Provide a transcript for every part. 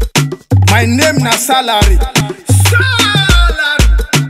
My name na salary. Salary.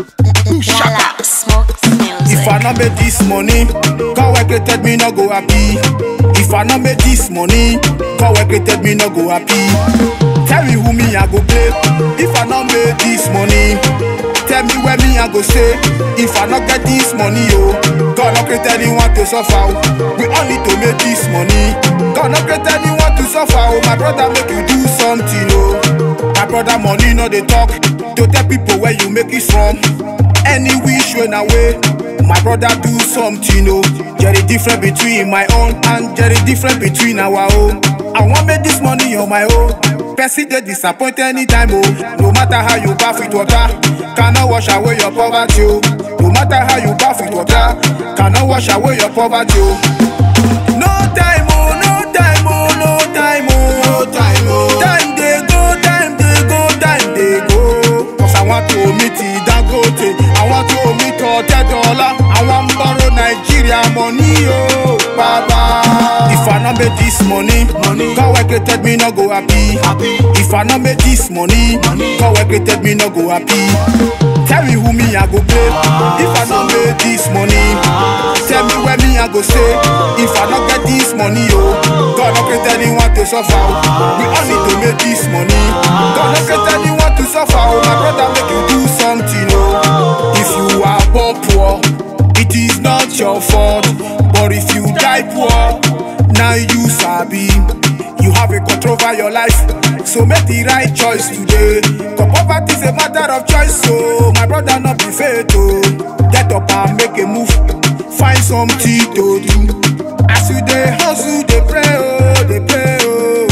Yala, smoke If I music. no make this money, God wey created me no go happy. If I no make this money, God wey created me no go happy. Tell me who me I go play. If I no make this money, tell me where me I go stay. If I no get this money, oh, God no create anyone to suffer. oh. We all need to make this money. God no create anyone to suffer. Oh, my brother make you do something, oh. My brother money no dey talk. To tell people where you make it from. Any wish when away. My brother do something, oh. There is difference between my own and there is difference between our own. I want make this money on my own. Person they disappoint anytime, oh. No matter how you bath with water, cannot wash away your poverty, oh. No matter how you bath with water, cannot wash away your poverty, oh. No time, oh, no time, oh, no time, oh, no time, oh. Time they go, time they go, time they go. Cause I want to meet the Dangote, I want to meet Ote Dollar, I want borrow Nigeria money, oh, Baba. If I not make this money, money, God wey created me no go happy. happy. If I not make this money, money, God wey created me no go happy. Tell me who me I go play. If I not make this money, tell me where me I go stay. If I not get this money, oh, God no create anyone to suffer. oh. We all need to make this money. God no create anyone to suffer. Oh, my brother, make you do something, oh. If you are born poor, it is not your fault. But if you die poor, now you sabi. You have a control over your life, so make the right choice today. Cause poverty is a matter of choice, so my brother not be fair to get up and make a move. Find something to do. As you dey hustle, dey pray, oh, dey pray, oh.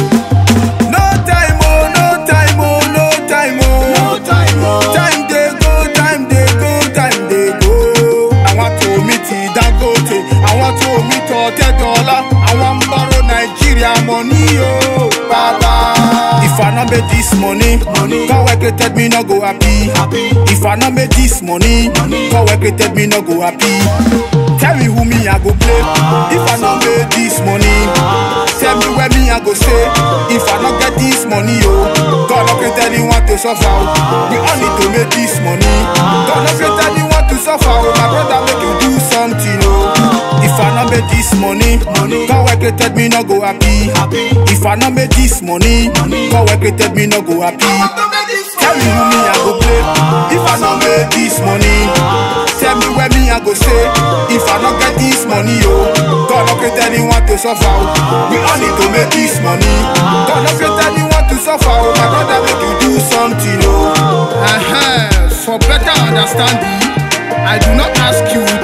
No time, oh, no time, oh, no time, oh. No time, oh. Time dey go, time dey go, time dey go. I want to meet the Dangote, I want to meet Ote Dollar, I want borrow Nigeria money, oh, Baba. If I not make this money, money, God wey created me no go happy. happy. If I not make this money, money, God wey created me no go happy. Tell me who me I go play. If I not make this money, tell me where me I go stay. If I not get this money, oh, God no create anyone to suffer. oh. We all need to make this money. God no create anyone to suffer. Oh, my brother, make you do something, oh. If I not make this money, money, God wey created me no go happy. happy. If I not make this money, money, God wey created me no go happy. Tell me who me I go play. If I not make this money, tell me where me I go stay. If I not get this money, oh, God no create anyone to suffer. oh. We all need to make this money. God no create anyone to suffer. Oh, my brother, make you do something, oh. Uh-huh. For better understanding, I do not ask you